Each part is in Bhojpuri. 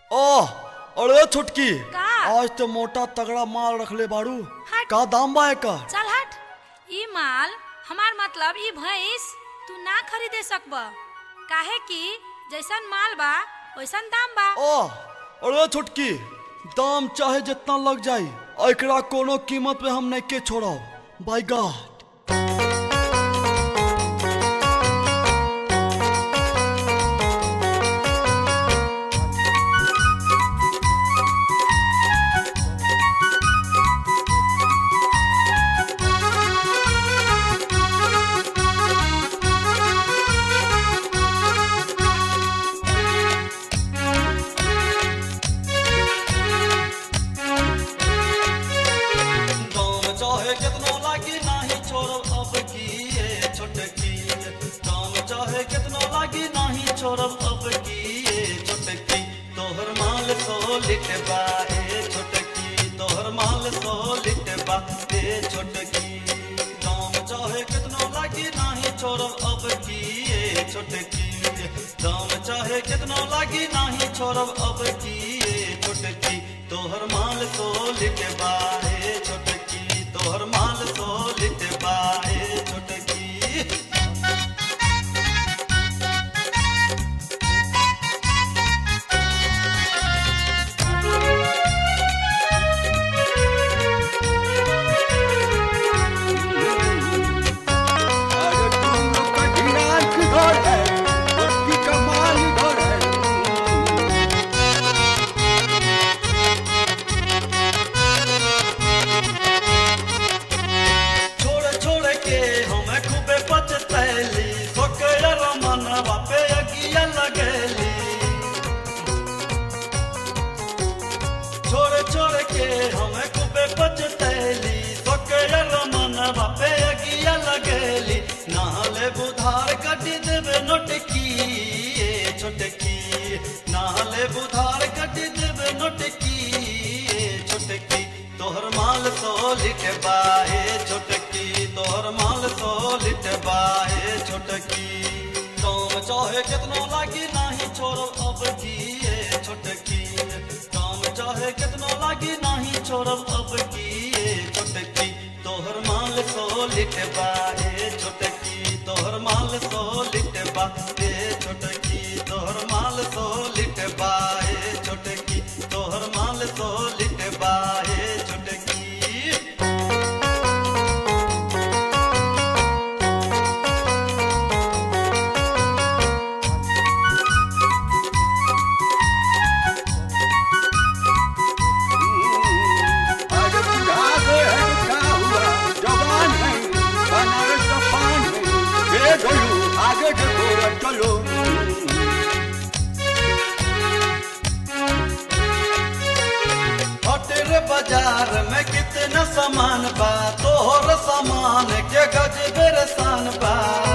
ओह अरे छुटकी का? आज तो मोटा तगड़ा माल रखले बाड़ू हट। का दाम बा एकर चल हट ई माल हमार मतलब ई भैंस तू ना खरीदे सकब काहे कि जैसन माल बा वैसन दाम बा ओह अरे छुटकी दाम चाहे जितना लग जाई एकरा कोनो कीमत पे हम नहीं के छोड़ब बाय गॉड दाम चाहे कितना लागी नाही छोड़ब अब की ये छोटकी दाम चाहे कितना लागी नाही छोड़ब अब की ये छोटकी तोहर माल सो लिटबा ए छोटकी तोहर माल सो लिटबा ए छोटकी दाम चाहे कितना लागी नाही छोड़ब अब की ये छोटकी दाम चाहे कितना लागी नाही छोड़ब अब की ये छोटकी तोहर माल सो लिटबा ए छोटकी तोहर माल सो लिटबा ए छोटकी अरे तुम लोग का ढिंढार किधर है उसकी कमाल इधर है छोड़ छोड़ के हमें खूबे पछतैली सोकर मनवा पे अगिया लगैली छोड़ छोड़ के हमें खूबे पछतैली सोकर मनवा पे अगिया लगैली नहले बुधार कटी देवे नोटकी ए छोटकी नहले बुधार कटी देवे नोटकी ए छोटकी तोहर माल सो लिटबा ए छोटकी तोहर माल सो लिटबा ए छोटकी काम चाहे कितना लागी नाही छोड़ो अब की ए छोटकी काम चाहे कितना लागी नाही छोड़ो अब की ए छोटकी तोहर माल सो लिटबा ए छोटकी तोहर माल सो लिटबा ए छोटकी तोहर माल सो लिटबा ए छोटकी तोहर माल सो लिटबा ए छोटकी अरे बुढ़ा गए हैं तो क्या हुआ जवान है बनारस का पान है ये ढोलू आगे देखो और चलो हटेर बाजार में कितना सामान बा तोहर सामान के गज बेरसान बा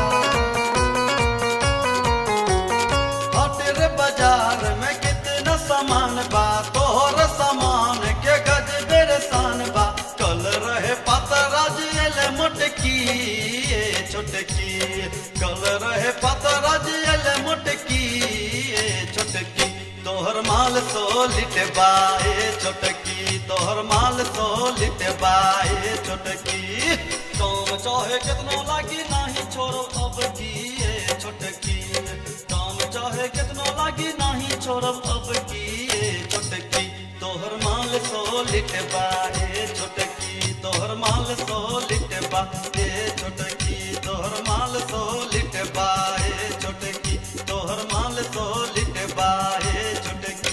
हटेर बाजार में कितना सामान बा तोहर सामान के गज बेरसान बा कल रहे पतराज एले मोटकी ए छोटकी कल रहे पतराज एले मोटकी ए छोटकी तोहर माल सो लिटबा ए छोटकी तोहर माल सो लिटबा ए छोटकी काम चाहे कितना लागी नाही छोड़ो अब की ए छोटकी काम चाहे कितना लागी नाही छोड़ो अब की ए छोटकी तोहर माल सो लिटबा ए छोटकी तोहर माल सो लिटबा ए छोटकी तोहर माल सो लिटबा ए छोटकी तोहर माल सो लिटबा ए छोटकी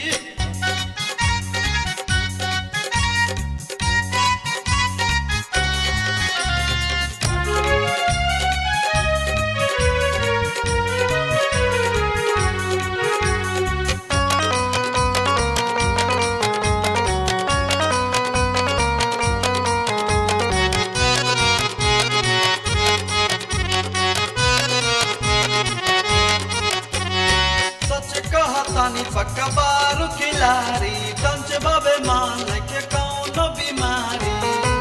सच कहतानी पक्का बारू खिलारी कंच बाबे मान के कौनो बीमारी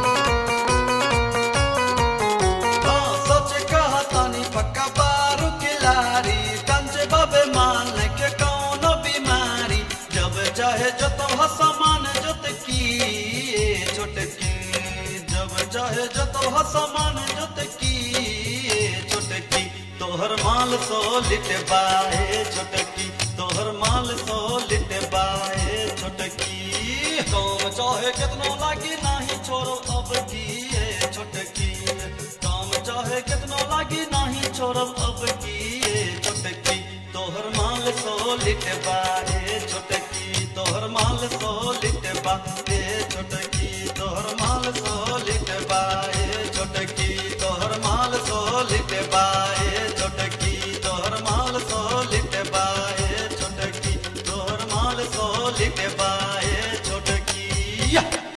हाँ सच कहतानी पक्का बारू खिलारी कंच बाबे मान के कौनो बीमारी जब चाहे जतव समान जोत की ए छोटकी जब चाहे जतव समान जोत की ए छोटकी तोहर माल सो लिट बाए छोटकी तोहर माल सो लिट बाए छोटकी काम चाहे कितना लागी नाही छोड़ो अब की ए छोटकी काम चाहे कितना लागी नाही छोड़ो अब की ए छोटकी तोहर माल सो लिट बाए छोटकी तोहर माल सो लिट बाए छोटकी तोहर माल सो लिट बाए छोटकी